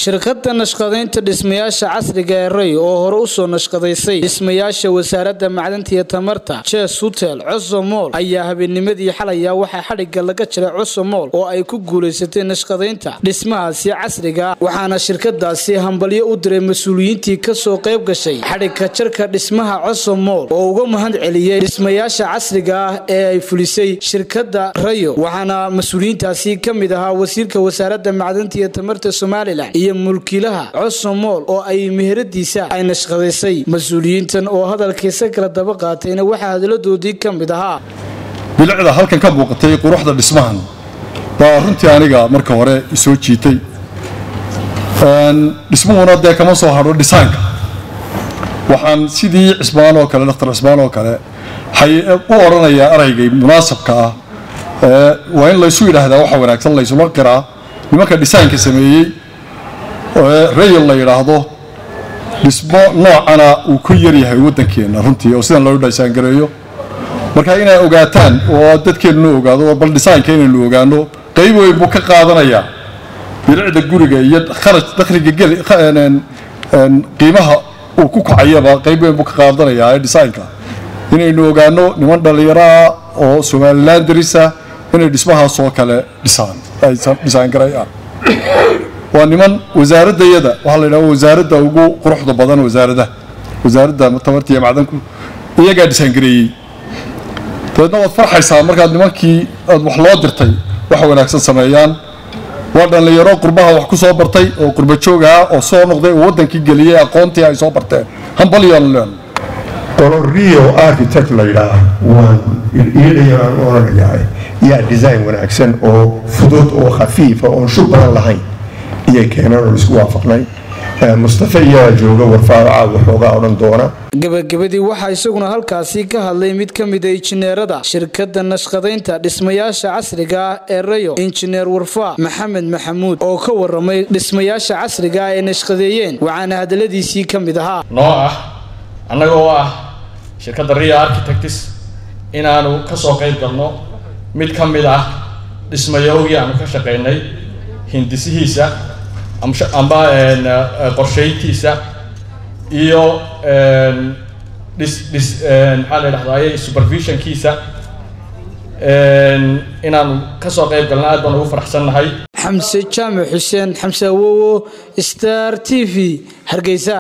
shirkadda nashqadaynta dhismayaasha casriga ee ray oo hore usoo nashqadaysay dhismayaasha wasaaradda macdanta iyo tamarta jes hutel cosomool ayaa habeennimadii xalaya waxaa xadhigga laga jiray cosomool oo ay ku guulaysatay nashqadaynta dhismahaasi casriga waxaana shirkadaasi hambalyo u diray mas-uuliyiintii kasoo qayb gashay xadhigka jarka dhismaha cosomool oo uga mahad celiyey dhismayaasha casriga ah ee ay fulisay shirkadda rayo waxaana mas-uuliyiintaasi ka mid ahaa wasiirka wasaaradda macdanta iyo tamarta somalilan iyo mulkiilaha cosomool oo ay meheradiisa ay nashqadaysay mas-uuliyiintan oo hadalkiisa kala daba qaatayna waxaa hadaladoodii ka mid ahaa bilicda halkan ka muuqatay quruxda dhismahan baa runtii aniga marka hore isoo jiitay dhismuhuna dee kama soo hadho dhisaanka waxaan sidii cisbaan oo kale dhakhtar cisbaan oo kale u odhanayaa eraygay munaasabka ah waa in laysu yidhaahdaa waxa wanaagsan laysula qiraa nimanka dhisaanka sameeyey rayal la yidhaahdo dhismo noocana uu ku yaryahay waddankeenna runtii oo sidan loo dhisaangareeyo marka inay ogaataan oo dadkeennuna ogaado oo bal dhisaanka inaynu ogaano qayb weyn buu ka qaadanayaa bilicda guriga iyo kharaj dakhliga qiimaha uu ku kacayaba qayb weyn buu ka qaadanayaa ee dhisaanka inaynu ogaano niman dhallinyaraah oo somalilan darisa inay dhismahaas oo kale dhisaan dhisaangarayaan waa niman wasaaradayada waxaa la yidhaha wasaaradda ugu quruxda badan wasaaradaha wasaaradda tamarta iyo macdanku iyagaa dhisaangareeyey dabeedna waad farxaysaa markaad nimankii aad wax loo dirtay wax wanaagsan sameeyaan waa dhallinyaro qurbaha wax ku soo bartay oo qurba joog ah oo soo noqday oo waddankii geliyey aqoontii ay soo barteen hambalyon len qolo rio architect la yidhaah waan iyadayaan odhanayaa yaa design wanaagsan oo fudud oo khafiifa oon shub badan lahayn iyay keeneen oon isku waafaqnay mustafa iyaa jooga warfaaraca waxoogaa odhan doona gabagabadii waxaa isaguna halkaasi ka hadlay mid ka mida injineerada shirkadda nashqadaynta dhismayaasha casriga ah ee rayo injineer warfaa maxamed maxamuud oo ka waramay dhismayaasha casriga ah ee nashqadeeyeen waxaana hadaladiisii ka mid ahaa noo ah annaga oo ah shirkadda ria architects inaanu ka soo qayb galno mid ka mid ah dhismayowgii aanu ka shaqaynay hindisihiisa amba qorshayntiisa iyo dhis dhis maxaa la dhahdaye supervisionkiisa inaanu kasoo qayb galna aad baan ugu faraxsannahay xamse jaamac xuseen xamse awowo star t v hargeysa